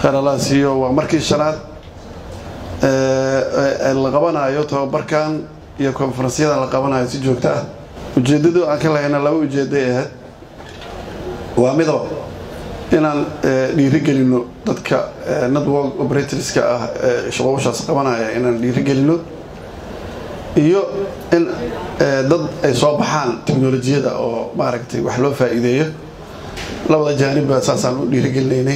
kheralaasiyo waa markii shanaad la qabanayo tababarkan iyo konferensyadan la qabanayo si joogto ah ujeeddadu aan ka lahayna laba ujeedday ahayd waa midoo inaan dhiirigelino dadka network operatorska ah ee shaqowashaas qabanaya inaan dhiirigelino iyo in dad ay soo baxaan teknolojiyada oo maaragtay wax loo faa'iideeyo labada jaanibba saasaan u dhiirigelinaynay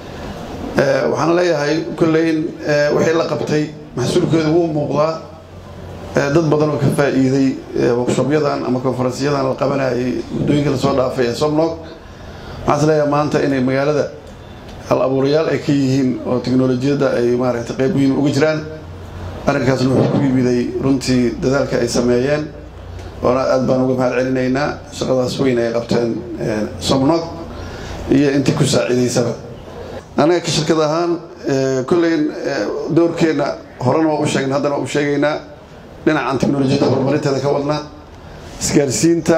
waxaan leeyahay kolleyn wixii la qabtay maxsuulkeedu wuu muuqdaa dad badan oo ka faa'iiday workshopyadan ama konferensyadan la qabanayay muddooyinka lasoo dhaafay ee somnog waxaan is leeyahay maanta inay magaalada hal abuurayaal ay ka yihiin oo teknolojiyadda ay maaragtay qayb muhiim uga jiraan arrinkaasna wuxuu ku yimiday runtii dadaalka ay sameeyeen oona aad baan uga mahad celinaynaa shaqadaas weyn ay qabteen somnog iyo intii ku saaciidaysaba anaga ka shirkad ahaan kolleyn doorkeenna horena waa u sheegna haddana waa u sheegaynaa dhinacan teknolojiyadda horumarinteeda ka wadnaa isgaarsiinta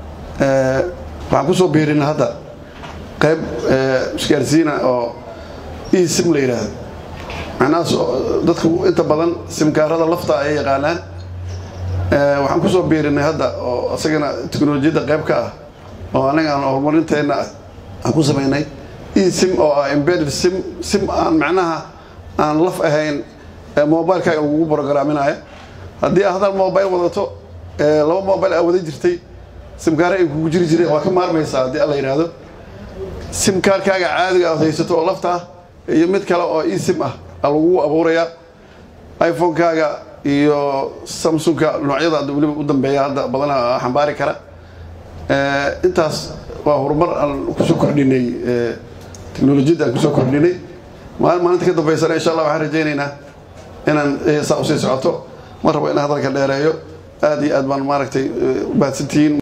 waxaan kusoo biirina hadda qayb isgaarsiina oo e sim la yidhaahdo macnahaas dadku inta badan simkaarada lafta ay yaqaanaan waxaan kusoo biirinay hadda oo isagana teknolojiyadda qayb ka ah oo anaga aan horumarinteenna aan ku samaynay e sim oo ah embedded sim sim aan macnaha aan laf ahayn mobilekaaga lagugu brogaraminaya haddii a hadal mobile wadato laba mobile aa wada jirtay simkaare ay kugu jiri jireen waa ka maarmaysaa haddii alla yidhaahdo simkaarkaaga caadiga aad haysato oo lafta ah iyo mid kale oo e sim ah a lagugu abuurayaa iphonekaaga iyo samsunka noocyada hadda weliba u dambeeya hadda badanaa xambaari kara intaas waa horumar aan kusoo kordhinay teknolojiyadda aan kusoo kordhinay maalin maalinta ka dambaysana insha allah waxaan rajaynaynaa inaan saa usii socoto ma rabo inaan hadalka dheereeyo aad iyo aad baan maaragtay u mahadsantihiin